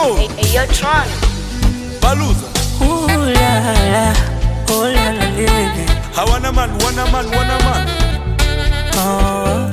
know. Hey, hey, yo, Tron. Baluza. Ooh la la, oh la la li, li, li. Hawana man, wana man, wana man. Oh.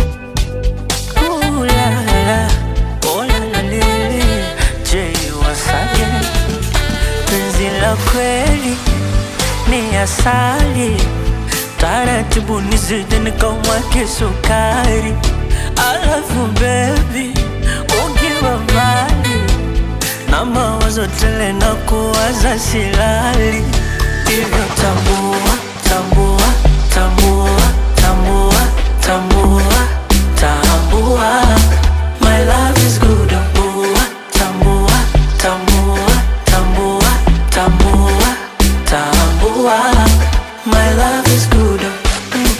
Ooh la la, oh la la li, li. Jay Wasake, penzi la kweli ni asali, taratibu nizidi nikamwake sukari, alafu baby ukiwa mbali na mawazo tele na kuwaza silali, hivyo tambua, tambua, tambua, tambua, tambua, tambua, my love is good, tambua, tambua, tambua, tambua, tambua, tambua, my love is good. Mm.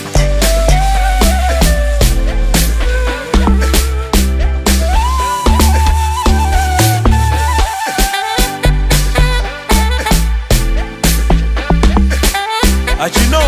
As you know.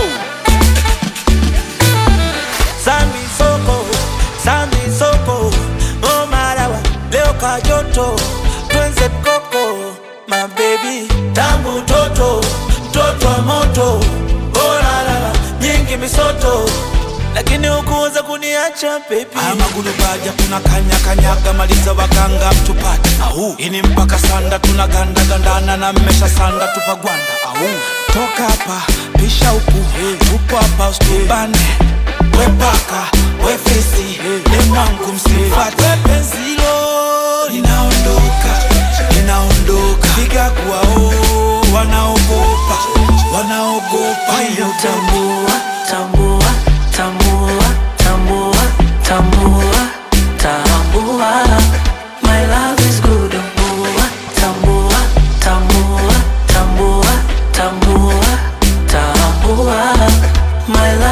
Zambi soko, zambi soko. Oh marawa, leo kajoto. Twenze koko, my baby. Tangu toto, toto wa moto. Oh la la la, nyingi misoto. Lakini hukuweza kuniacha baby. Haya magulu baja kuna kanya kanyaga maliza waganga mtupate. Au ini mpaka sanda tunaganda gandana na mmesha sanda tupagwanda. Au toka hapa pisha huku tupo hapa usitubane. We paka we fisi ni mwangu msifate. We penzilo linaondoka linaondoka, piga kuwao wanaogopa wanaogopa Hiyo tambua, tambua, tambua, tambua, tambua, tambua. My love is good, tambua, tambua, tambua, tambua, tambua, tambua. My love